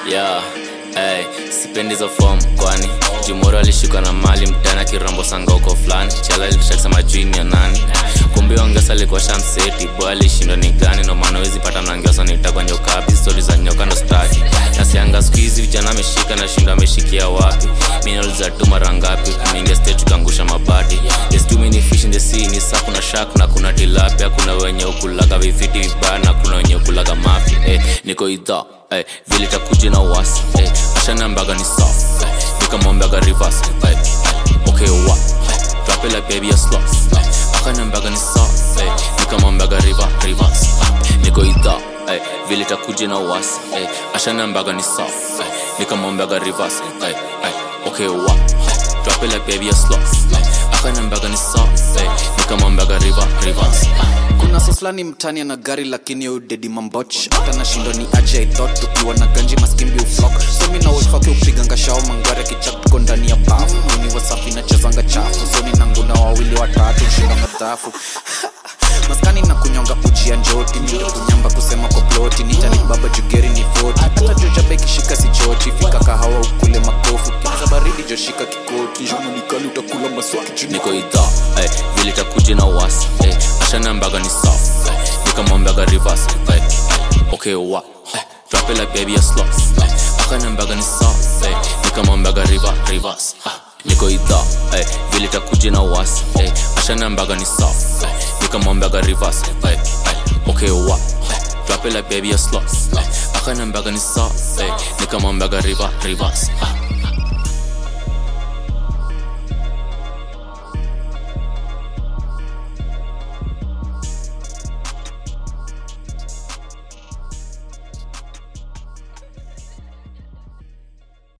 yeah, hey, sipendi hizo form kwani jumoro alishikwa na mali mtana kirambo sangoko fulani chala litakisema jini ya nani kumbe ongesa alikuwa shamseti boy alishindwa ni gani no maana wezi pata mnangiosa nitakwa nyokapi stori za nyoka ndo staki nasianga siku hizi vijana ameshika na shindo ameshikia wapi minauliza tu mara ngapi kumingia stage tukaangusha mabati there's too many fish in the sea ni saa kuna shark na kuna tilapia kuna wenye ukulaga vifiti vibaya na kuna wenye ukulaga mafi eh, niko idha eh, vile takuja na uwasi eh, ashanambaga ni sa eh, nikamwambaga rivers eh, eh, okay wa eh, drop it like baby a slot eh, akanambaga ni sa eh, nikamwambaga river rivers eh, niko idha eh, vile takuja na uwasi eh, ashanambaga ni sa eh, nikamwambaga rivers eh, eh, okay wa eh, drop it like baby a slot eh, akanambaga ni sa eh, nikamwambaga river rivers eh, kuna soslani mtani ana gari lakini yo dedi mamboch hata nashindwa ni aje i thought tukiwa na ganji maskimbi uflok somi na wefake upiganga shao mangware kichap tuko ndani ya bafu mini wasafi nachezanga chafu soni na nguna wawili watatu shinda madhafu maskani na kunyonga uji ya njoti mindo kunyamba kusema kwa ploti nitani baba jugeri ni foti hata jojabe kishika si choti fika kahawa ukule makofu kiza baridi joshika kikoti jona nikali utakula maswaki chini niko idha eh, vile takuja na uwasi eh, ashanambaga ni sa eh, nikamwambaga rivers eh, eh, okay wa eh, drop it like baby a slot eh, akanambaga ni sa eh, nikamwambaga river rivers ah, niko idha eh, vile takuja na uwasi eh, ashanambaga ni sa eh, nikamwambaga rivers eh, eh, okay wa eh, drop it like baby a slot eh, akanambaga ni sa eh, nikamwambaga river rivers ah,